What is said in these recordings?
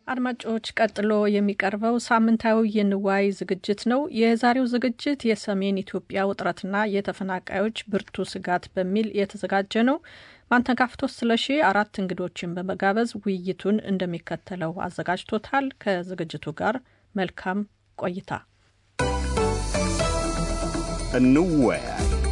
አድማጮች ቀጥሎ የሚቀርበው ሳምንታዊ የንዋይ ዝግጅት ነው። የዛሬው ዝግጅት የሰሜን ኢትዮጵያ ውጥረትና የተፈናቃዮች ብርቱ ስጋት በሚል የተዘጋጀ ነው። ማንተጋፍቶት ስለሺ አራት እንግዶችን በመጋበዝ ውይይቱን እንደሚከተለው አዘጋጅቶታል። ከዝግጅቱ ጋር መልካም ቆይታ። እንወያይ።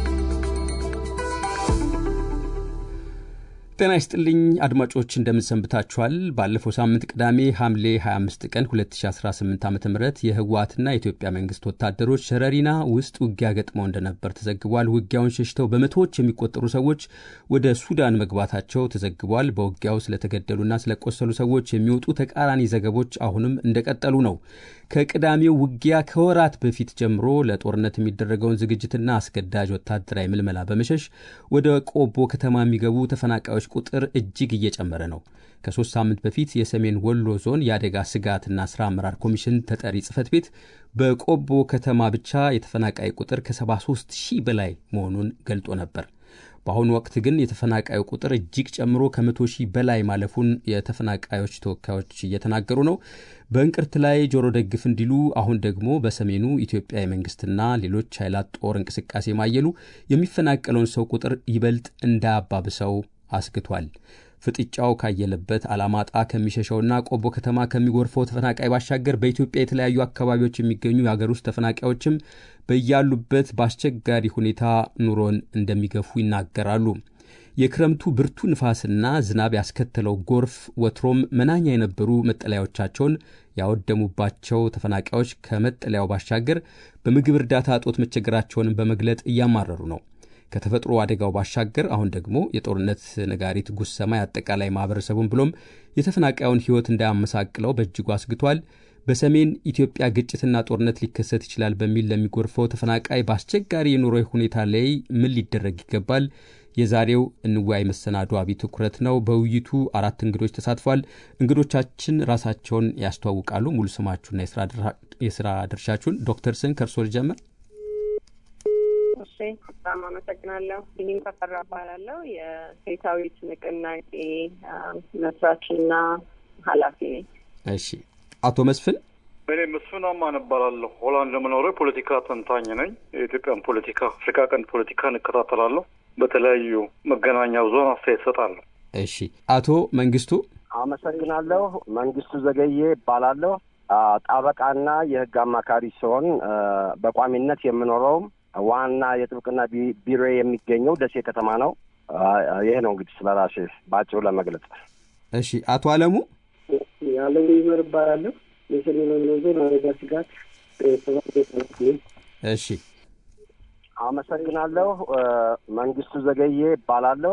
ጤና ይስጥልኝ አድማጮች፣ እንደምንሰንብታችኋል። ባለፈው ሳምንት ቅዳሜ ሐምሌ 25 ቀን 2018 ዓ ም የህወሓትና የኢትዮጵያ መንግስት ወታደሮች ሸረሪና ውስጥ ውጊያ ገጥመው እንደነበር ተዘግቧል። ውጊያውን ሸሽተው በመቶዎች የሚቆጠሩ ሰዎች ወደ ሱዳን መግባታቸው ተዘግቧል። በውጊያው ስለተገደሉና ስለቆሰሉ ሰዎች የሚወጡ ተቃራኒ ዘገቦች አሁንም እንደቀጠሉ ነው። ከቅዳሜው ውጊያ ከወራት በፊት ጀምሮ ለጦርነት የሚደረገውን ዝግጅትና አስገዳጅ ወታደራዊ ምልመላ በመሸሽ ወደ ቆቦ ከተማ የሚገቡ ተፈናቃዮች ቁጥር እጅግ እየጨመረ ነው። ከሶስት ሳምንት በፊት የሰሜን ወሎ ዞን የአደጋ ስጋትና ስራ አመራር ኮሚሽን ተጠሪ ጽህፈት ቤት በቆቦ ከተማ ብቻ የተፈናቃይ ቁጥር ከ73 ሺህ በላይ መሆኑን ገልጦ ነበር። በአሁኑ ወቅት ግን የተፈናቃዩ ቁጥር እጅግ ጨምሮ ከመቶ ሺህ በላይ ማለፉን የተፈናቃዮች ተወካዮች እየተናገሩ ነው። በእንቅርት ላይ ጆሮ ደግፍ እንዲሉ አሁን ደግሞ በሰሜኑ ኢትዮጵያ የመንግስትና ሌሎች ኃይላት ጦር እንቅስቃሴ ማየሉ የሚፈናቀለውን ሰው ቁጥር ይበልጥ እንዳያባብሰው አስግቷል። ፍጥጫው ካየለበት አላማጣ ከሚሸሸውና ቆቦ ከተማ ከሚጎርፈው ተፈናቃይ ባሻገር በኢትዮጵያ የተለያዩ አካባቢዎች የሚገኙ የሀገር ውስጥ ተፈናቃዮችም በያሉበት በአስቸጋሪ ሁኔታ ኑሮን እንደሚገፉ ይናገራሉ። የክረምቱ ብርቱ ንፋስና ዝናብ ያስከተለው ጎርፍ ወትሮም መናኛ የነበሩ መጠለያዎቻቸውን ያወደሙባቸው ተፈናቃዮች ከመጠለያው ባሻገር በምግብ እርዳታ እጦት መቸገራቸውንም በመግለጥ እያማረሩ ነው። ከተፈጥሮ አደጋው ባሻገር አሁን ደግሞ የጦርነት ነጋሪት ጉሰማ የአጠቃላይ ማህበረሰቡን ብሎም የተፈናቃዩን ሕይወት እንዳያመሳቅለው በእጅጉ አስግቷል። በሰሜን ኢትዮጵያ ግጭትና ጦርነት ሊከሰት ይችላል በሚል ለሚጎርፈው ተፈናቃይ በአስቸጋሪ የኑሮ ሁኔታ ላይ ምን ሊደረግ ይገባል? የዛሬው እንወያይ መሰናዶ አብይ ትኩረት ነው። በውይይቱ አራት እንግዶች ተሳትፏል። እንግዶቻችን ራሳቸውን ያስተዋውቃሉ። ሙሉ ስማችሁና የስራ ድርሻችሁን። ዶክተር ስን ከእርሶ ልጀምር። እሺ በጣም አመሰግናለሁ። ቢኒም ተፈራ እባላለሁ። የሴታዊት ንቅናቄ መስራችና ኃላፊ ነኝ። እሺ አቶ መስፍን እኔ መስፍን አማን እባላለሁ። ሆላንድ የምኖረው የፖለቲካ ተንታኝ ነኝ። የኢትዮጵያን ፖለቲካ፣ አፍሪካ ቀንድ ፖለቲካን እከታተላለሁ። በተለያዩ መገናኛ ብዙኃን አስተያየት እሰጣለሁ። እሺ አቶ መንግስቱ አመሰግናለሁ። መንግስቱ ዘገዬ እባላለሁ። ጠበቃና የህግ አማካሪ ሲሆን በቋሚነት የምኖረውም ዋና የጥብቅና ቢሮ የሚገኘው ደሴ ከተማ ነው። ይሄ ነው እንግዲህ ስለ ራሴ በአጭሩ ለመግለጽ። እሺ አቶ አለሙ አለሙ ይመር እባላለሁ። የሰሜን ወሎ ዞን አደጋ ስጋት እሺ አመሰግናለሁ። መንግስቱ ዘገዬ እባላለሁ።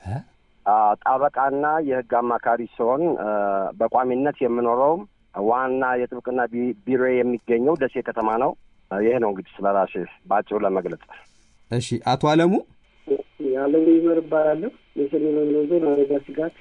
ጠበቃና የህግ አማካሪ ሲሆን በቋሚነት የምኖረውም ዋና የጥብቅና ቢሮ የሚገኘው ደሴ ከተማ ነው። ይሄ ነው እንግዲህ ስለ ራሴ በአጭሩ ለመግለጽ። እሺ አቶ አለሙ አለሙ ይመር እባላለሁ። የሰሜን ወሎ ዞን አደጋ ስጋት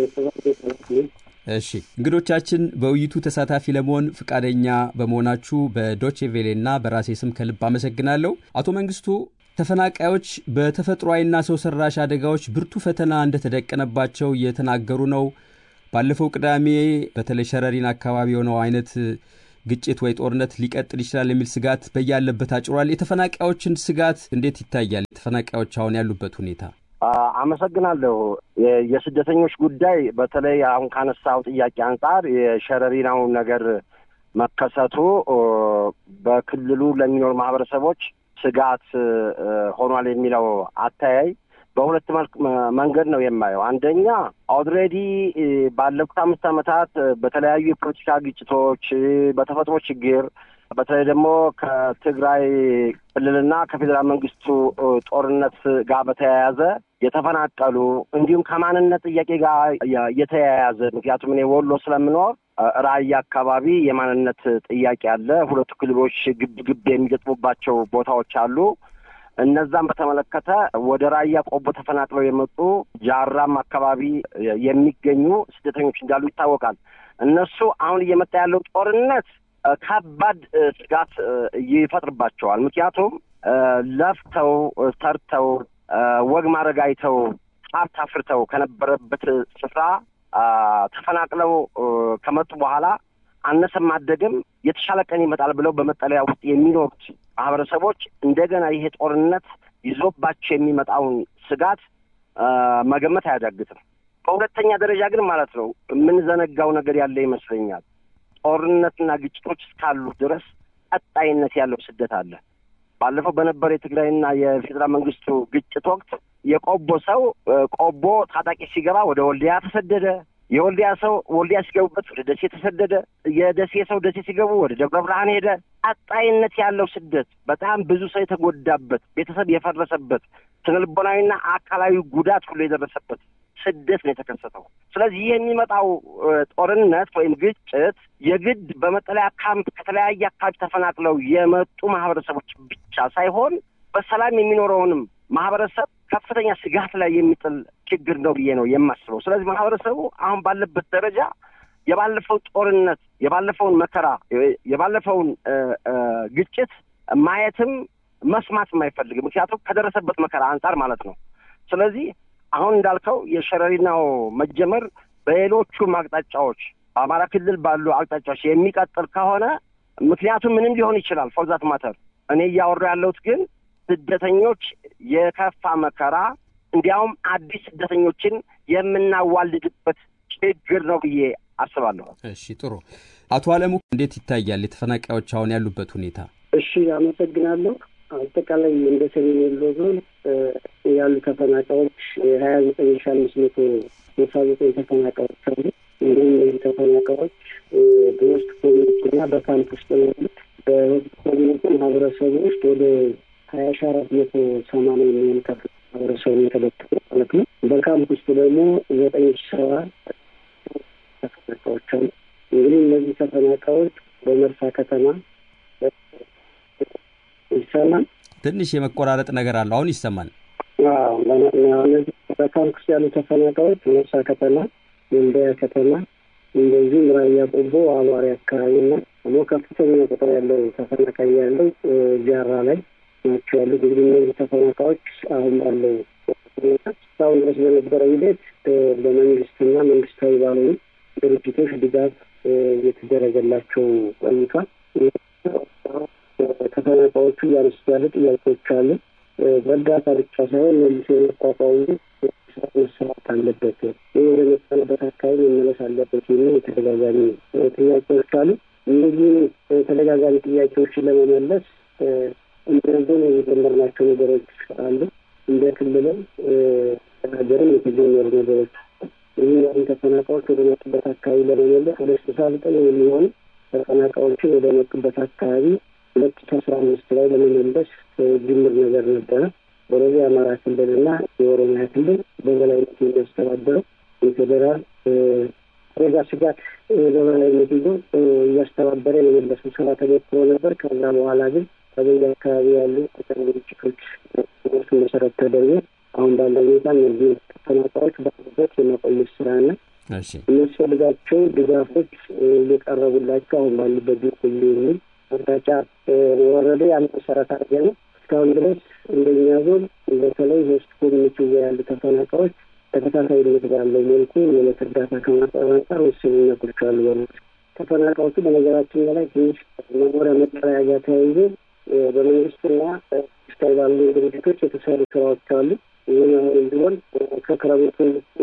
እሺ እንግዶቻችን በውይይቱ ተሳታፊ ለመሆን ፈቃደኛ በመሆናችሁ በዶቼ ቬሌና በራሴ ስም ከልብ አመሰግናለሁ። አቶ መንግስቱ ተፈናቃዮች በተፈጥሯዊና ሰው ሰራሽ አደጋዎች ብርቱ ፈተና እንደተደቀነባቸው እየተናገሩ ነው። ባለፈው ቅዳሜ በተለይ ሸረሪን አካባቢ የሆነው አይነት ግጭት ወይ ጦርነት ሊቀጥል ይችላል የሚል ስጋት በያለበት አጭሯል። የተፈናቃዮችን ስጋት እንዴት ይታያል? የተፈናቃዮች አሁን ያሉበት ሁኔታ አመሰግናለሁ። የስደተኞች ጉዳይ በተለይ አሁን ካነሳው ጥያቄ አንጻር የሸረሪናው ነገር መከሰቱ በክልሉ ለሚኖሩ ማህበረሰቦች ስጋት ሆኗል የሚለው አተያይ በሁለት መልክ መንገድ ነው የማየው። አንደኛ ኦልሬዲ ባለፉት አምስት ዓመታት በተለያዩ የፖለቲካ ግጭቶች፣ በተፈጥሮ ችግር በተለይ ደግሞ ከትግራይ ክልልና ከፌዴራል መንግስቱ ጦርነት ጋር በተያያዘ የተፈናቀሉ እንዲሁም ከማንነት ጥያቄ ጋር የተያያዘ ምክንያቱም እኔ ወሎ ስለምኖር ራያ አካባቢ የማንነት ጥያቄ አለ። ሁለቱ ክልሎች ግብ ግብ የሚገጥሙባቸው ቦታዎች አሉ። እነዛም በተመለከተ ወደ ራያ ቆቦ ተፈናቅለው የመጡ ጃራም አካባቢ የሚገኙ ስደተኞች እንዳሉ ይታወቃል። እነሱ አሁን እየመጣ ያለው ጦርነት ከባድ ስጋት ይፈጥርባቸዋል። ምክንያቱም ለፍተው ሰርተው ወግ ማድረግ አይተው ሀብት አፍርተው ከነበረበት ስፍራ ተፈናቅለው ከመጡ በኋላ አነሰም አደገም የተሻለ ቀን ይመጣል ብለው በመጠለያ ውስጥ የሚኖሩት ማህበረሰቦች እንደገና ይሄ ጦርነት ይዞባቸው የሚመጣውን ስጋት መገመት አያዳግትም። በሁለተኛ ደረጃ ግን ማለት ነው የምንዘነጋው ነገር ያለ ይመስለኛል። ጦርነትና ግጭቶች እስካሉ ድረስ ቀጣይነት ያለው ስደት አለ። ባለፈው በነበረ የትግራይና የፌዴራል መንግስቱ ግጭት ወቅት የቆቦ ሰው ቆቦ ታጣቂ ሲገባ ወደ ወልዲያ ተሰደደ። የወልዲያ ሰው ወልዲያ ሲገቡበት ወደ ደሴ ተሰደደ። የደሴ ሰው ደሴ ሲገቡ ወደ ደብረ ብርሃን ሄደ። ቀጣይነት ያለው ስደት በጣም ብዙ ሰው የተጎዳበት፣ ቤተሰብ የፈረሰበት፣ ስነልቦናዊና አካላዊ ጉዳት ሁሉ የደረሰበት ስደት ነው የተከሰተው። ስለዚህ ይህ የሚመጣው ጦርነት ወይም ግጭት የግድ በመጠለያ ካምፕ ከተለያየ አካባቢ ተፈናቅለው የመጡ ማህበረሰቦች ብቻ ሳይሆን በሰላም የሚኖረውንም ማህበረሰብ ከፍተኛ ስጋት ላይ የሚጥል ችግር ነው ብዬ ነው የማስበው። ስለዚህ ማህበረሰቡ አሁን ባለበት ደረጃ የባለፈው ጦርነት፣ የባለፈውን መከራ፣ የባለፈውን ግጭት ማየትም መስማትም አይፈልግም። ምክንያቱም ከደረሰበት መከራ አንጻር ማለት ነው። ስለዚህ አሁን እንዳልከው የሸረሪናው መጀመር በሌሎቹም አቅጣጫዎች በአማራ ክልል ባሉ አቅጣጫዎች የሚቀጥል ከሆነ ምክንያቱም ምንም ሊሆን ይችላል። ፎርዛት ማተር እኔ እያወሩ ያለሁት ግን ስደተኞች የከፋ መከራ እንዲያውም አዲስ ስደተኞችን የምናዋልድበት ችግር ነው ብዬ አስባለሁ። እሺ፣ ጥሩ። አቶ አለሙ እንዴት ይታያል የተፈናቃዮች አሁን ያሉበት ሁኔታ? እሺ፣ አመሰግናለሁ። አጠቃላይ እንደ ሰሜን ወሎ ዞን ያሉ ተፈናቃዮች ሀያ ዘጠኝ ሺ አምስት መቶ ስልሳ ዘጠኝ ተፈናቃዮች አሉ። እንዲሁም እነዚህ ተፈናቃዮች በውስጥ ኮሚኒቲና በካምፕ ውስጥ ነው ያሉት። በውስጥ ኮሚኒቲ ማህበረሰቡ ውስጥ ወደ ሀያ ሺ አራት መቶ ሰማንያ የሚሆኑ ማህበረሰቡ የተበተኑ ማለት ነው። በካምፕ ውስጥ ደግሞ ዘጠኝ ሺ ሰባ ተፈናቃዮች አሉ። እንግዲህ እነዚህ ተፈናቃዮች በመርሳ ከተማ ይሰማል። ትንሽ የመቆራረጥ ነገር አለው። አሁን ይሰማል። እነዚህ በካምፕ ውስጥ ያሉ ተፈናቃዮች መርሳ ከተማ፣ ወልዲያ ከተማ እንደዚሁም ራያ ቆቦ፣ አዋሪ አካባቢና ደግሞ ከፍተኛ ቁጥር ያለው ተፈናቃይ ያለው ጃራ ላይ ናቸው ያሉት። እንግዲህ እነዚህ ተፈናቃዮች አሁን ባለው ሁኔታ እስካሁን ድረስ በነበረው ሂደት በመንግስትና መንግስታዊ ባልሆኑ ድርጅቶች ድጋፍ እየተደረገላቸው ቆይቷል። ተፈናቃዮቹ እያነሱ ያሉ ጥያቄዎች አሉ። በእርዳታ ብቻ ሳይሆን መልሶ የመቋቋሙ መሰራት አለበት፣ ይህ ወደ መጠለበት አካባቢ መመለስ አለበት የሚል የተደጋጋሚ ጥያቄዎች አሉ። እነዚህ ተደጋጋሚ ጥያቄዎችን ለመመለስ እንደ ዞን የጀመርናቸው ነገሮች አሉ። እንደ ክልልም ሀገርም የተጀመሩ ነገሮች ይህ ተፈናቃዮች ወደ መጡበት አካባቢ ለመመለስ ወደ ስልሳ ዘጠኝ የሚሆኑ ተፈናቃዮችን ወደ መጡበት አካባቢ ሁለት ሺ አስራ አምስት ላይ ለመመለስ ጅምር ነገር ነበረ። ወደዚህ የአማራ ክልልና የኦሮሚያ ክልል በበላይነት የሚያስተባበረው የፌዴራል አደጋ ስጋት በበላይነት ይዞ እያስተባበረ የመመለሱ ስራ ተሞክሮ ነበር። ከዛ በኋላ ግን ከበየ አካባቢ ያሉ ተጨማሪ ግጭቶች መሰረት ተደርጎ አሁን ባለው ሁኔታ እነዚህ ተፈናቃዮች ባሉበት የመቆየት ስራና የሚያስፈልጋቸው ድጋፎች እየቀረቡላቸው አሁን ባሉበት ቢቆዩ የሚል አቅጣጫ ወረደ። ያን መሰረት አድርገ ነው እስካሁን ድረስ እንደኛ ዞን በተለይ ሆስት ኮሚኒቲ ያሉ ተፈናቃዮች ተከታታይነት ባለው መልኩ የዕለት እርዳታ ከማቅረብ አንጻር ውስንነቶች አሉ። በ ተፈናቃዮቹ በነገራችን ላይ ትንሽ መኖሪያ መጠለያ ጋር ተያይዞ በመንግስትና ስታይ ባሉ ድርጅቶች የተሰሩ ስራዎች አሉ። ይህን አሁን ቢሆን ከክረምቱ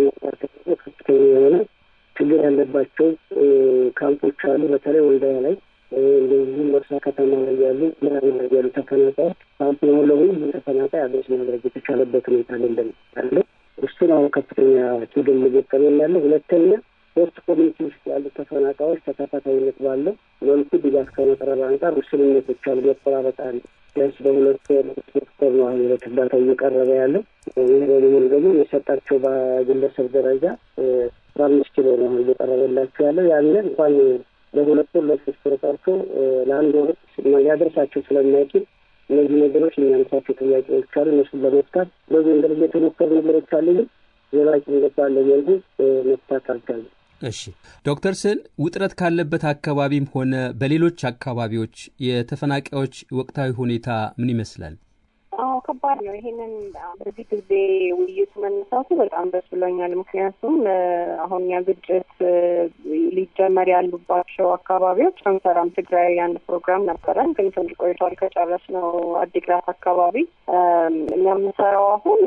ከፍተኛ የሆነ ችግር ያለባቸው ካምፖች አሉ። በተለይ ወልዳያ ላይ እንደዚሁም መርሳ ከተማ ላይ ያሉ ምናምን ላይ ያሉ ተፈናቃዮች ካምፕ ነው ለሁሉ ተፈናቃይ አድሬስ ማድረግ የተቻለበት ሁኔታ አይደለም ያለው። እሱን አሁን ከፍተኛ ችግር እየገጠመን ያለው። ሁለተኛ ሶስት ኮሚኒቲ ውስጥ ያሉ ተፈናቃዮች ተከታታይነት ባለው መልኩ ድጋፍ ከመቅረብ አንጻር ውስንነቶች አሉ። መቆራረጥ አለ። ቢያንስ በሁለት ሶስት ወር ነው አሁን ሁለት እርዳታ እየቀረበ ያለው። ይህ በሙሉ ደግሞ የሰጣቸው በግለሰብ ደረጃ አስራ አምስት ኪሎ ነው አሁን እየቀረበላቸው ያለው። ያንን እንኳን ለሁለት ወር ለሶስት ወር ቀርቶ ለአንድ ወር ሊያደርሳቸው ስለማይችል እነዚህ ነገሮች የሚያነሳቸው ጥያቄዎች አሉ። እነሱን ለመፍታት በዚህ ደረጃ የተሞከሩ ነገሮች አሉ፣ ግን ዘላቂ ባለ መልኩ መፍታት አልቻለም። እሺ ዶክተር ስን ውጥረት ካለበት አካባቢም ሆነ በሌሎች አካባቢዎች የተፈናቃዮች ወቅታዊ ሁኔታ ምን ይመስላል? አዎ ከባድ ነው። ይሄንን በዚህ ጊዜ ውይይቱ መነሳቱ በጣም ደስ ብሎኛል። ምክንያቱም አሁን ያ ግጭት ሊጀመር ያሉባቸው አካባቢዎች አንሰራም። ትግራይ አንድ ፕሮግራም ነበረን፣ ግን ትንሽ ቆይቷል ከጨረስነው። አዲግራት አካባቢ እኛ የምንሰራው አሁን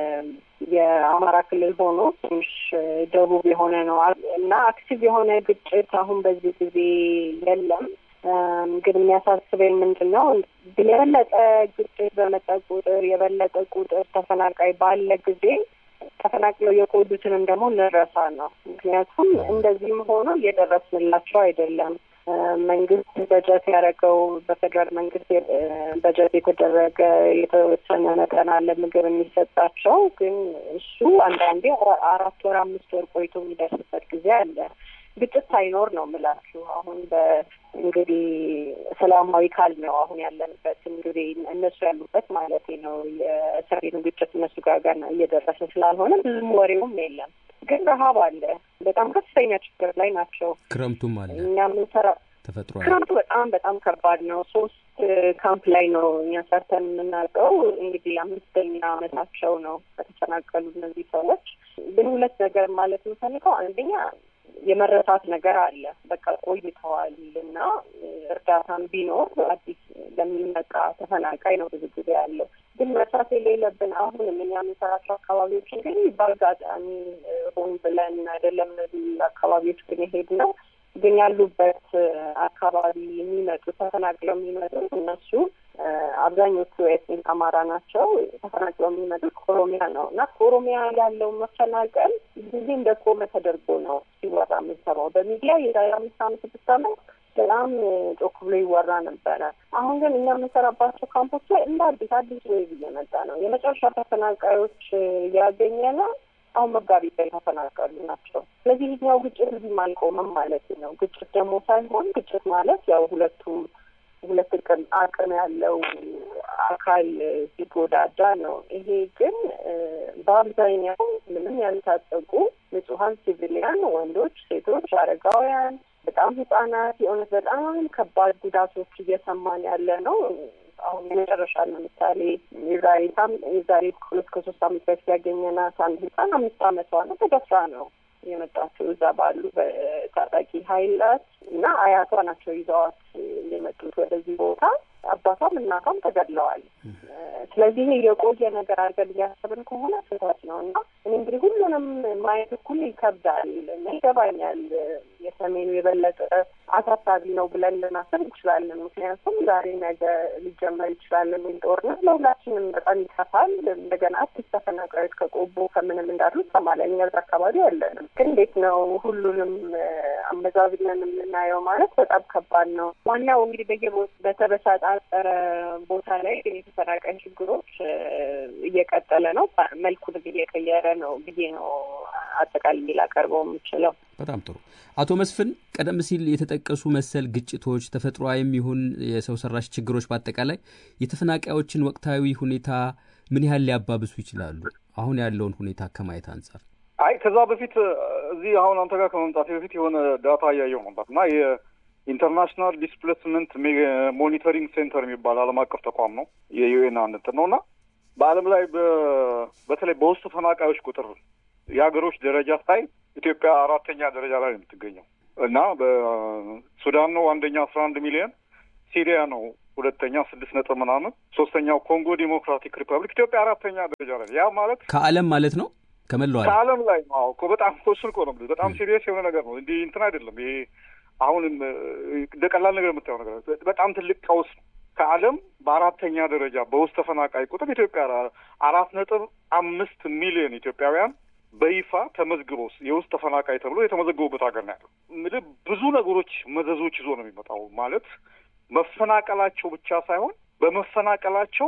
የአማራ ክልል ሆኖ ትንሽ ደቡብ የሆነ ነው እና አክቲቭ የሆነ ግጭት አሁን በዚህ ጊዜ የለም። ግን የሚያሳስበኝ ምንድን ነው የበለጠ ግጭት በመጣ ቁጥር የበለጠ ቁጥር ተፈናቃይ ባለ ጊዜ ተፈናቅለው የቆዩትንም ደግሞ እንረሳ ነው። ምክንያቱም እንደዚህም ሆኖ እየደረስንላቸው አይደለም። መንግስት በጀት ያደረገው በፌዴራል መንግስት በጀት የተደረገ የተወሰነ መጠን አለ ምግብ የሚሰጣቸው ግን እሱ አንዳንዴ አራት ወር አምስት ወር ቆይቶ የሚደርስበት ጊዜ አለ። ግጭት ሳይኖር ነው የምላችሁ። አሁን በእንግዲህ ሰላማዊ ካል ነው አሁን ያለንበት እንግዲህ እነሱ ያሉበት ማለት ነው። የሰሜኑ ግጭት እነሱ ጋር ጋር እየደረሰ ስላልሆነ ብዙም ወሬውም የለም። ግን ረሀብ አለ። በጣም ከፍተኛ ችግር ላይ ናቸው። ክረምቱም አለ። እኛ የምንሰራ ተፈጥሯል። ክረምቱ በጣም በጣም ከባድ ነው። ሶስት ካምፕ ላይ ነው እኛ ሰርተን የምናውቀው። እንግዲህ አምስተኛ አመታቸው ነው ከተፈናቀሉ እነዚህ ሰዎች። ግን ሁለት ነገር ማለት የምፈልገው አንደኛ የመረሳት ነገር አለ። በቃ ቆይተዋል እና እርዳታም ቢኖር አዲስ ለሚመጣ ተፈናቃይ ነው ብዙ ጊዜ ያለው። ግን መርሳት የሌለብን አሁንም እኛ የምንሰራቸው አካባቢዎች እንግዲህ በአጋጣሚ ሆን ብለን አይደለም እነዚህ አካባቢዎች ግን የሄድ ነው ግን ያሉበት አካባቢ የሚመጡ ተፈናቅለው የሚመጡት እነሱ አብዛኞቹ ኤትኒክ አማራ ናቸው። ተፈናቅለው የሚመጡት ከኦሮሚያ ነው እና ከኦሮሚያ ያለው መፈናቀል ጊዜ እንደ ቆመ ተደርጎ ነው ሲወራ የምንሰማው በሚዲያ የዛሬ አምስት አመት ስድስት አመት በጣም ጮክ ብሎ ይወራ ነበረ። አሁን ግን እኛ የምንሰራባቸው ካምፖች ላይ እንደ አዲስ አዲስ ዌይቭ እየመጣ ነው። የመጨረሻ ተፈናቃዮች ያገኘ ነው አሁን መጋቢት ላይ ተፈናቀሉ ናቸው። ስለዚህ ይህኛው ግጭት እዚህም አልቆመም ማለት ነው። ግጭት ደግሞ ሳይሆን ግጭት ማለት ያው ሁለቱም ሁለት ቅም አቅም ያለው አካል ሲጎዳዳ ነው። ይሄ ግን በአብዛኛው ምንም ያልታጠቁ ንጹሀን ሲቪሊያን ወንዶች፣ ሴቶች፣ አረጋውያን፣ በጣም ህጻናት የእውነት በጣም ከባድ ጉዳቶች እየሰማን ያለ ነው። አሁን የመጨረሻ ለምሳሌ የዛሬ የዛሬ ሁለት ከሶስት አመት በፊት ያገኘናት አንድ ህጻን አምስት አመቷ ነው። ተደፍራ ነው የመጣችው እዛ ባሉ በታጣቂ ኃይላት እና አያቷ ናቸው ይዘዋት የመጡት ወደዚህ ቦታ። አባቷም እናቷም ተገድለዋል። ስለዚህ የቆየ ነገር አድርገን እያሰብን ከሆነ ስህተት ነው እና እኔ እንግዲህ ሁሉንም ማየት እኩል ይከብዳል። ይገባኛል። የሰሜኑ የበለጠ አሳሳቢ ነው ብለን ልናስብ እንችላለን። ምክንያቱም ዛሬ ነገ ሊጀመር ይችላል የሚል ጦርነት ለሁላችንም በጣም ይከፋል። እንደገና አዲስ ተፈናቃዮች ከቆቦ ከምንም እንዳሉ ይሰማለን። እኛ እዛ አካባቢ ያለንም ግን እንዴት ነው ሁሉንም አመዛዝነን የምናየው ማለት በጣም ከባድ ነው። ዋናው እንግዲህ በየ በተበሳጣጠረ ቦታ ላይ ግን የተፈናቃይ ችግሮች እየቀጠለ ነው፣ መልኩንም እየቀየረ ነው ብዬ ነው አጠቃላይ ላቀርበው የምችለው። በጣም ጥሩ አቶ መስፍን፣ ቀደም ሲል የተጠቀሱ መሰል ግጭቶች ተፈጥሯዊም ይሁን የሰው ሰራሽ ችግሮች በአጠቃላይ የተፈናቃዮችን ወቅታዊ ሁኔታ ምን ያህል ሊያባብሱ ይችላሉ? አሁን ያለውን ሁኔታ ከማየት አንጻር። አይ ከዛ በፊት እዚህ አሁን አንተ ጋር ከመምጣቴ በፊት የሆነ ዳታ እያየው ነበር እና የኢንተርናሽናል ዲስፕሌስመንት ሞኒተሪንግ ሴንተር የሚባል ዓለም አቀፍ ተቋም ነው የዩኤን አንት ነው እና በዓለም ላይ በተለይ በውስጥ ተፈናቃዮች ቁጥር የሀገሮች ደረጃ ሳይ ኢትዮጵያ አራተኛ ደረጃ ላይ ነው የምትገኘው እና በሱዳን ነው አንደኛ አስራ አንድ ሚሊዮን ሲሪያ ነው ሁለተኛ ስድስት ነጥብ ምናምን ሶስተኛው ኮንጎ ዲሞክራቲክ ሪፐብሊክ ኢትዮጵያ አራተኛ ደረጃ ላይ ያ ማለት ከዓለም ማለት ነው ከመላው ዓለም ከዓለም ላይ ነው እኮ በጣም እሱን እኮ ነው በጣም ሲሪየስ የሆነ ነገር ነው እንዲህ እንትን አይደለም ይሄ አሁንም እንደ ቀላል ነገር የምታየው ነገር በጣም ትልቅ ቀውስ ነው ከዓለም በአራተኛ ደረጃ በውስጥ ተፈናቃይ ቁጥር ኢትዮጵያ አራት ነጥብ አምስት ሚሊዮን ኢትዮጵያውያን በይፋ ተመዝግበው የውስጥ ተፈናቃይ ተብሎ የተመዘገቡበት ሀገር ነው ያለው። ምልህ ብዙ ነገሮች መዘዞች ይዞ ነው የሚመጣው። ማለት መፈናቀላቸው ብቻ ሳይሆን በመፈናቀላቸው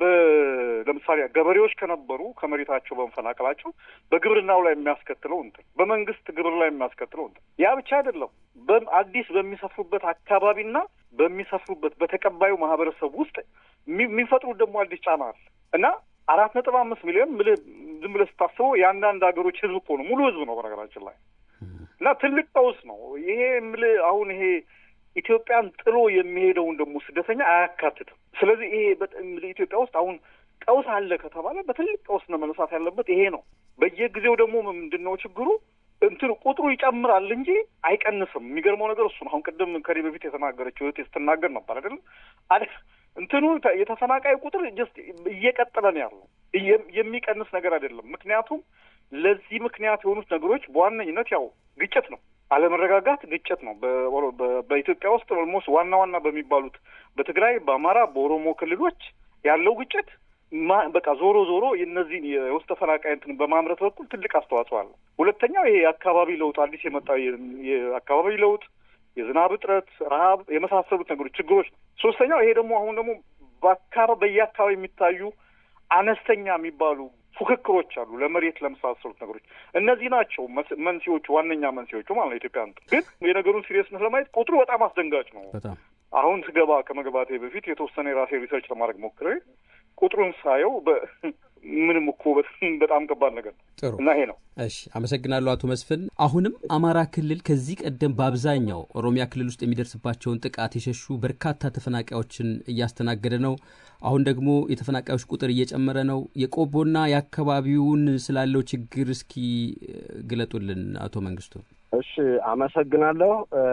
ለምሳሌ ገበሬዎች ከነበሩ ከመሬታቸው በመፈናቀላቸው በግብርናው ላይ የሚያስከትለው እንትን በመንግስት ግብር ላይ የሚያስከትለው እንትን ያ ብቻ አይደለም። አዲስ በሚሰፍሩበት አካባቢና በሚሰፍሩበት በተቀባዩ ማህበረሰብ ውስጥ የሚፈጥሩት ደግሞ አዲስ ጫና አለ እና አራት ነጥብ አምስት ሚሊዮን ዝም ብለህ ስታስበው የአንዳንድ ሀገሮች ህዝብ እኮ ነው፣ ሙሉ ህዝብ ነው በነገራችን ላይ እና ትልቅ ቀውስ ነው ይሄ የምልህ አሁን ይሄ ኢትዮጵያን ጥሎ የሚሄደውን ደግሞ ስደተኛ አያካትትም። ስለዚህ ይሄ ኢትዮጵያ ውስጥ አሁን ቀውስ አለ ከተባለ በትልቅ ቀውስ ነው መነሳት ያለበት። ይሄ ነው። በየጊዜው ደግሞ ምንድን ነው ችግሩ? እንትኑ ቁጥሩ ይጨምራል እንጂ አይቀንስም። የሚገርመው ነገር እሱ ነው። አሁን ቅድም ከኔ በፊት የተናገረችው እህቴ ስትናገር ነበር አይደለም እንትኑ የተፈናቃይ ቁጥር ጀስት እየቀጠለ ነው ያለው፣ የሚቀንስ ነገር አይደለም። ምክንያቱም ለዚህ ምክንያት የሆኑት ነገሮች በዋነኝነት ያው ግጭት ነው፣ አለመረጋጋት፣ ግጭት ነው። በኢትዮጵያ ውስጥ ኦልሞስት ዋና ዋና በሚባሉት በትግራይ፣ በአማራ፣ በኦሮሞ ክልሎች ያለው ግጭት በቃ ዞሮ ዞሮ የእነዚህን የውስጥ ተፈናቃይ እንትን በማምረት በኩል ትልቅ አስተዋጽኦ አለው። ሁለተኛው ይሄ የአካባቢ ለውጥ አዲስ የመጣው የአካባቢ ለውጥ የዝናብ እጥረት፣ ረሀብ የመሳሰሉት ነገሮች ችግሮች ነው። ሶስተኛው ይሄ ደግሞ አሁን ደግሞ በአካባቢ በየአካባቢ የሚታዩ አነስተኛ የሚባሉ ፉክክሮች አሉ፣ ለመሬት ለመሳሰሉት ነገሮች። እነዚህ ናቸው መንስኤዎቹ፣ ዋነኛ መንስኤዎቹ ማለት ነው። ኢትዮጵያ ግን የነገሩን ሲሪየስነት ለማየት ቁጥሩ በጣም አስደንጋጭ ነው። አሁን ስገባ ከመግባቴ በፊት የተወሰነ የራሴ ሪሰርች ለማድረግ ሞክሬ ቁጥሩን ሳየው ምንም እኮ በጣም ከባድ ነገር ነው። ጥሩ እና ይሄ ነው። እሺ፣ አመሰግናለሁ አቶ መስፍን። አሁንም አማራ ክልል ከዚህ ቀደም በአብዛኛው ኦሮሚያ ክልል ውስጥ የሚደርስባቸውን ጥቃት የሸሹ በርካታ ተፈናቃዮችን እያስተናገደ ነው። አሁን ደግሞ የተፈናቃዮች ቁጥር እየጨመረ ነው። የቆቦና የአካባቢውን ስላለው ችግር እስኪ ግለጡልን አቶ መንግስቱ። እሺ፣ አመሰግናለሁ።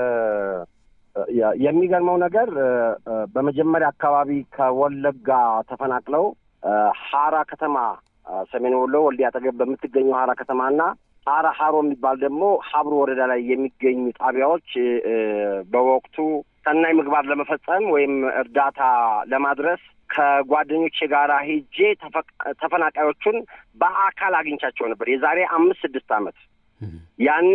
የሚገርመው ነገር በመጀመሪያ አካባቢ ከወለጋ ተፈናቅለው ሀራ ከተማ ሰሜን ወሎ ወልዲያ አጠገብ በምትገኘው ሀራ ከተማና ሀራ ሀሮ የሚባል ደግሞ ሀብሮ ወረዳ ላይ የሚገኙ ጣቢያዎች በወቅቱ ሰናይ ምግባር ለመፈጸም ወይም እርዳታ ለማድረስ ከጓደኞቼ ጋር ሄጄ ተፈናቃዮቹን በአካል አግኝቻቸው ነበር የዛሬ አምስት ስድስት ዓመት። ያኔ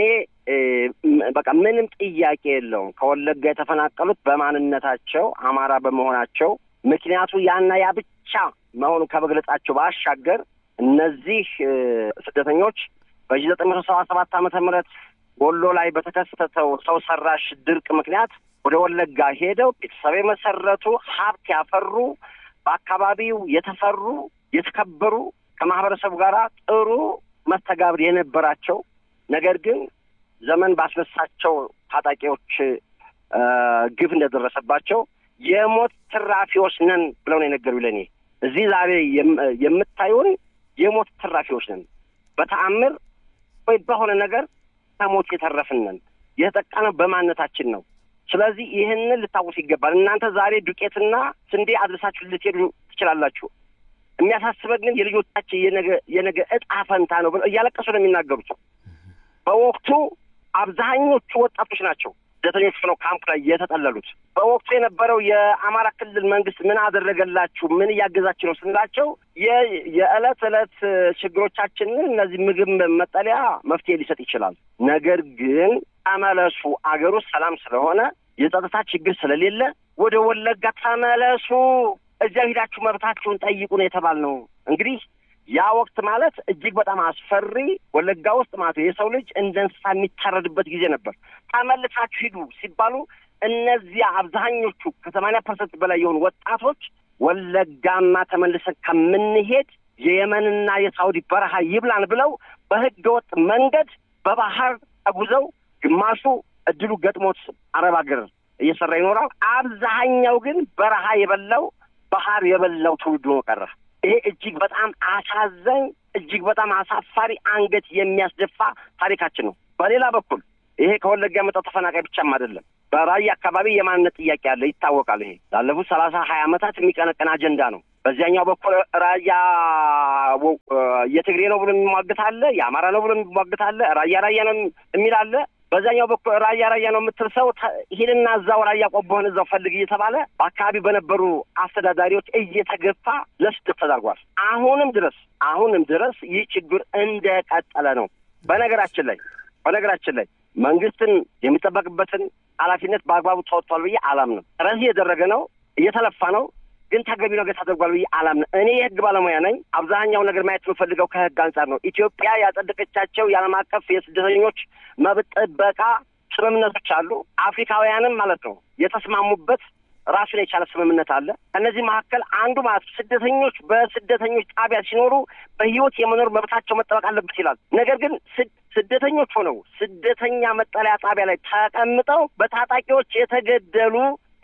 በቃ ምንም ጥያቄ የለውም ከወለጋ የተፈናቀሉት በማንነታቸው አማራ በመሆናቸው ምክንያቱ ያና ያ ብቻ መሆኑ ከመግለጻቸው ባሻገር እነዚህ ስደተኞች በሺህ ዘጠኝ መቶ ሰባ ሰባት ዓመተ ምህረት ወሎ ላይ በተከሰተው ሰው ሰራሽ ድርቅ ምክንያት ወደ ወለጋ ሄደው ቤተሰብ የመሰረቱ ሀብት ያፈሩ በአካባቢው የተፈሩ የተከበሩ ከማህበረሰቡ ጋር ጥሩ መስተጋብር የነበራቸው ነገር ግን ዘመን ባስነሳቸው ታጣቂዎች ግፍ እንደደረሰባቸው የሞት ትራፊዎች ነን ብለው ነው የነገሩ ለእኔ እዚህ ዛሬ የምታዩን የሞት ትራፊዎች ነን። በተአምር ወይ በሆነ ነገር ከሞት የተረፍን ነን። የተጠቃነው በማንነታችን ነው። ስለዚህ ይህንን ልታወስ ይገባል። እናንተ ዛሬ ዱቄትና ስንዴ አድረሳችሁ ልትሄዱ ትችላላችሁ። የሚያሳስበን ግን የልጆቻችን የነገ እጣ ፈንታ ነው ብለው እያለቀሱ ነው የሚናገሩት። በወቅቱ አብዛኞቹ ወጣቶች ናቸው ስደተኞች ነው ካምፕ ላይ የተጠለሉት። በወቅቱ የነበረው የአማራ ክልል መንግስት ምን አደረገላችሁ? ምን እያገዛችሁ ነው ስንላቸው የዕለት ዕለት ችግሮቻችንን እነዚህ ምግብ፣ መጠለያ መፍትሄ ሊሰጥ ይችላል። ነገር ግን ተመለሱ፣ አገሩ ሰላም ስለሆነ የጸጥታ ችግር ስለሌለ ወደ ወለጋ ተመለሱ፣ እዚያ ሂዳችሁ መብታችሁን ጠይቁ ነው የተባልነው። እንግዲህ ያ ወቅት ማለት እጅግ በጣም አስፈሪ ወለጋ ውስጥ ማለት የሰው ልጅ እንደ እንስሳ የሚታረድበት ጊዜ ነበር። ተመልሳችሁ ሂዱ ሲባሉ እነዚያ አብዛኞቹ ከሰማንያ ፐርሰንት በላይ የሆኑ ወጣቶች ወለጋማ ተመልሰን ከምንሄድ የየመንና የሳውዲ በረሃ ይብላን ብለው በህገ ወጥ መንገድ በባህር ተጉዘው ግማሹ እድሉ ገጥሞት አረብ ሀገር እየሰራ ይኖራል። አብዛኛው ግን በረሃ የበላው ባህር የበላው ትውልድ ሆኖ ቀረ። ይሄ እጅግ በጣም አሳዛኝ እጅግ በጣም አሳፋሪ አንገት የሚያስደፋ ታሪካችን ነው። በሌላ በኩል ይሄ ከወለጋ የመጣው ተፈናቃይ ብቻም አይደለም። በራያ አካባቢ የማንነት ጥያቄ አለ፣ ይታወቃል። ይሄ ላለፉት ሰላሳ ሀያ ዓመታት የሚቀነቀን አጀንዳ ነው። በዚያኛው በኩል ራያ የትግሬ ነው ብሎ የሚሟግት አለ፣ የአማራ ነው ብሎ የሚሟግት አለ፣ ራያ ራያ ነው የሚል አለ። በዛኛው በኩል ራያ ራያ ነው የምትል ሰው ሂድና እዛው ራያ ቆቦህን እዛው ፈልግ እየተባለ በአካባቢ በነበሩ አስተዳዳሪዎች እየተገፋ ለስደት ተዳርጓል። አሁንም ድረስ አሁንም ድረስ ይህ ችግር እንደቀጠለ ነው። በነገራችን ላይ በነገራችን ላይ መንግስትን የሚጠበቅበትን ኃላፊነት በአግባቡ ተወጥቷል ብዬ አላምንም። ጥረት እየደረገ ነው፣ እየተለፋ ነው ግን ተገቢ ነገር ተደርጓል ብዬ አላምንም። እኔ የህግ ባለሙያ ነኝ። አብዛኛው ነገር ማየት የምፈልገው ከህግ አንጻር ነው። ኢትዮጵያ ያጸደቀቻቸው የዓለም አቀፍ የስደተኞች መብት ጥበቃ ስምምነቶች አሉ። አፍሪካውያንም ማለት ነው የተስማሙበት ራሱን የቻለ ስምምነት አለ። ከእነዚህ መካከል አንዱ ማለት ስደተኞች በስደተኞች ጣቢያ ሲኖሩ በህይወት የመኖር መብታቸው መጠበቅ አለበት ይላል። ነገር ግን ስደተኞች ሆነው ስደተኛ መጠለያ ጣቢያ ላይ ተቀምጠው በታጣቂዎች የተገደሉ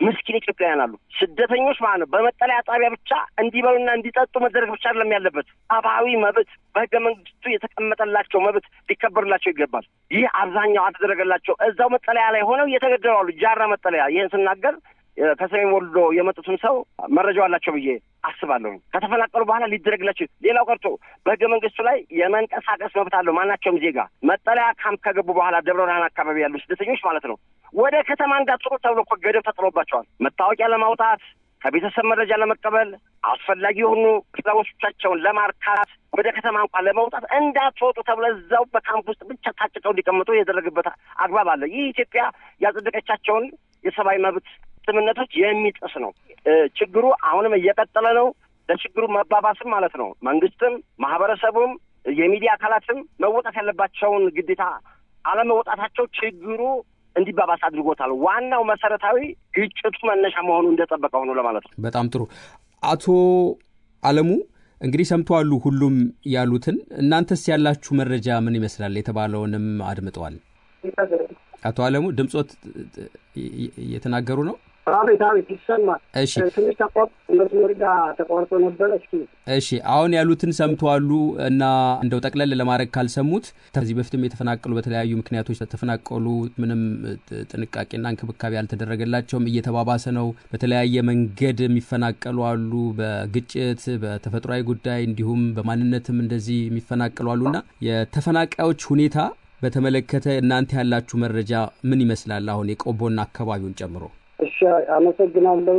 ምስኪን ኢትዮጵያውያን አሉ። ስደተኞች ማለት ነው በመጠለያ ጣቢያ ብቻ እንዲበሉና እንዲጠጡ መደረግ ብቻ አይደለም ያለበት። ሰብአዊ መብት በህገ መንግስቱ የተቀመጠላቸው መብት ሊከበርላቸው ይገባል። ይህ አብዛኛው አልተደረገላቸው። እዛው መጠለያ ላይ ሆነው እየተገደሉ አሉ። ጃራ መጠለያ ይህን ስናገር ከሰሜን ወሎ የመጡትን ሰው መረጃው አላቸው ብዬ አስባለሁ። ከተፈናቀሉ በኋላ ሊደረግላቸው ሌላው ቀርቶ በህገ መንግስቱ ላይ የመንቀሳቀስ መብት አለው ማናቸውም ዜጋ። መጠለያ ካምፕ ከገቡ በኋላ ደብረ ብርሃን አካባቢ ያሉ ስደተኞች ማለት ነው ወደ ከተማ እንዳትወጡ ተብሎ እኮ ገደብ ተጥሎባቸዋል። መታወቂያ ለማውጣት ከቤተሰብ መረጃ ለመቀበል አስፈላጊ የሆኑ ፍላጎቶቻቸውን ለማርካት ወደ ከተማ እንኳን ለመውጣት እንዳትወጡ ተብሎ እዛው በካምፕ ውስጥ ብቻ ታጭቀው እንዲቀምጡ የደረገበት አግባብ አለ። ይህ ኢትዮጵያ ያጸደቀቻቸውን የሰብአዊ መብት ስምምነቶች የሚጥስ ነው። ችግሩ አሁንም እየቀጠለ ነው። ለችግሩ መባባስም ማለት ነው መንግስትም፣ ማህበረሰቡም፣ የሚዲያ አካላትም መወጣት ያለባቸውን ግዴታ አለመወጣታቸው ችግሩ እንዲባባስ አድርጎታል። ዋናው መሰረታዊ ግጭቱ መነሻ መሆኑ እንደጠበቀ ሆኖ ለማለት ነው። በጣም ጥሩ። አቶ አለሙ እንግዲህ ሰምተዋሉ ሁሉም ያሉትን። እናንተስ ያላችሁ መረጃ ምን ይመስላል? የተባለውንም አድምጠዋል። አቶ አለሙ ድምፆት እየተናገሩ ነው። አቤት አቤት፣ ይሰማል። እሺ ትንሽ ተቆር መስመር ጋር ተቋርጦ ነበረ። እስኪ እሺ አሁን ያሉትን ሰምተዋሉ እና እንደው ጠቅለል ለማድረግ ካልሰሙት ከዚህ በፊትም የተፈናቀሉ በተለያዩ ምክንያቶች ተፈናቀሉ፣ ምንም ጥንቃቄና እንክብካቤ አልተደረገላቸውም፣ እየተባባሰ ነው። በተለያየ መንገድ የሚፈናቀሉ አሉ፣ በግጭት በተፈጥሯዊ ጉዳይ እንዲሁም በማንነትም እንደዚህ የሚፈናቀሉ አሉና የተፈናቃዮች ሁኔታ በተመለከተ እናንተ ያላችሁ መረጃ ምን ይመስላል? አሁን የቆቦና አካባቢውን ጨምሮ። እሺ አመሰግናለሁ።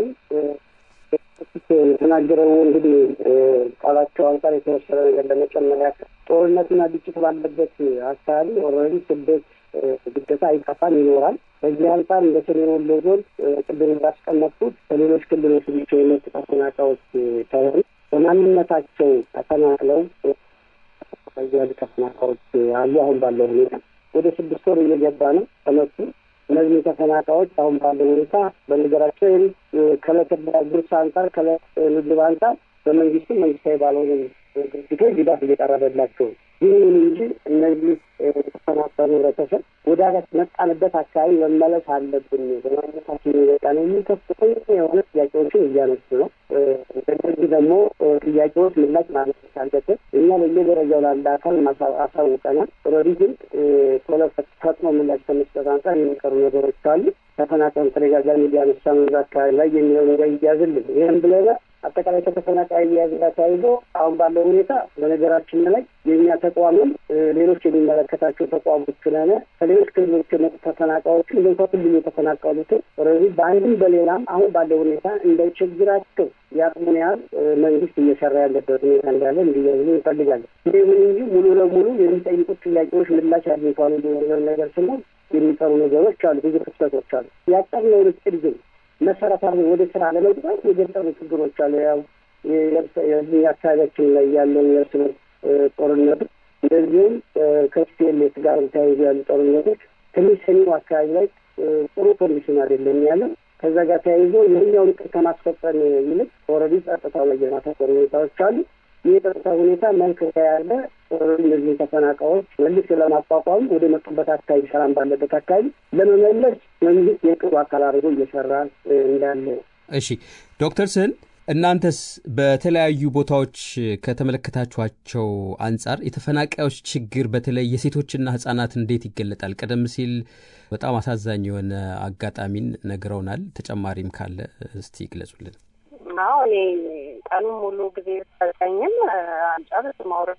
የተናገረው እንግዲህ ቃላቸው አንጻር የተወሰነ ነገር ለመጨመር ያክል ጦርነትና ግጭት ባለበት አካባቢ ኦልሬዲ ስደት ግዴታ አይጠፋም ይኖራል። በዚህ አንጻር እንደ ሰሜን ወሎ ዞን ቅድም እንዳስቀመጥኩት ከሌሎች ክልሎች ብቻ የመጡ ተፈናቃዮች ሳይሆኑ በማንነታቸው ተፈናቅለው ያሉ ተፈናቃዮች አሉ። አሁን ባለው ሁኔታ ወደ ስድስት ወር እየገባ ነው ከመጡ እነዚህ ተፈናቃዮች አሁን ባለው ሁኔታ በነገራቸው ከዕለት ጉርስ አንጻር ከዕለት ምግብ አንጻር በመንግስትም መንግስታዊ ባልሆኑ ድርጅቶች ድጋፍ እየቀረበላቸው ይህን እንጂ እነዚህ የተፈናቀሉ ህብረተሰብ ወደ መጣንበት አካባቢ መመለስ አለብን በማንነታችን የመጣ ነው የሚል ከፍተኛ የሆነ ጥያቄዎችን እያነሱ ነው። እነዚህ ደግሞ ጥያቄዎች ምላሽ ማለት አለበት። እኛ በየደረጃው ላለ አካል አሳውቀናል። ኦልሬዲ ግን ቶሎ ፈጥኖ ምላሽ ከመስጠት አንጻር የሚቀሩ ነገሮች ካሉ ተፈናቃዩን ተደጋጋሚ እያነሳ ነው አካባቢ ላይ የሚለው ነገር ይያዝልን። ይህም ብለና አጠቃላይ ከተፈናቃይ እያያዝ ጋር ተያይዞ አሁን ባለው ሁኔታ በነገራችን ላይ የእኛ ተቋምም ሌሎች የሚመለከታቸው ተቋሞች ስለሆነ ከሌሎች ክልሎች የመጡ ተፈናቃዮችን እንደ ሁሉም የተፈናቀሉትን ኦልሬዲ በአንድም በሌላም አሁን ባለው ሁኔታ እንደ ችግራቸው የአቅሙን ያህል መንግስት እየሰራ ያለበት ሁኔታ እንዳለ እንዲያዝሉ እንፈልጋለን። ይሁን እንጂ ሙሉ ለሙሉ የሚጠይቁት ጥያቄዎች ምላሽ አግኝተዋል የሚሆነ ነገር ስናል የሚቀሩ ነገሮች አሉ፣ ብዙ ክፍተቶች አሉ። ያቀርነውን እቅድ ግን መሰረታዊ ወደ ስራ ለመግባት የገጠሙ ችግሮች አሉ። ያው የዚህ አካባቢያችን ላይ ያለውን የእርስ በርስ ጦርነቱ እንደዚሁም ከስፔሌት ጋር ተያይዞ ያሉ ጦርነቶች ትንሽ ሰሜኑ አካባቢ ላይ ጥሩ ኮንዲሽን አይደለም ያለው። ከዛ ጋር ተያይዞ ይህኛውን እቅድ ከማስፈጸም ይልቅ ኦልሬዲ ጸጥታው ላይ የማተኮር ሁኔታዎች አሉ። ይህ የጸጥታ ሁኔታ መልክ ከያለ እነዚህ ተፈናቃዮች መልስ ለማቋቋም ወደ መጡበት አካባቢ ሰላም ባለበት አካባቢ ለመመለስ መንግስት የቅሩ አካል አድርጎ እየሰራ እንዳለ። እሺ ዶክተር ስህን እናንተስ በተለያዩ ቦታዎች ከተመለከታችኋቸው አንጻር የተፈናቃዮች ችግር በተለይ የሴቶችና ህጻናት እንዴት ይገለጣል? ቀደም ሲል በጣም አሳዛኝ የሆነ አጋጣሚን ነግረውናል። ተጨማሪም ካለ እስቲ ይግለጹልን። አዎ እኔ ቀኑን ሙሉ ጊዜ ሰጠኝም አንጨርስ ማውረድ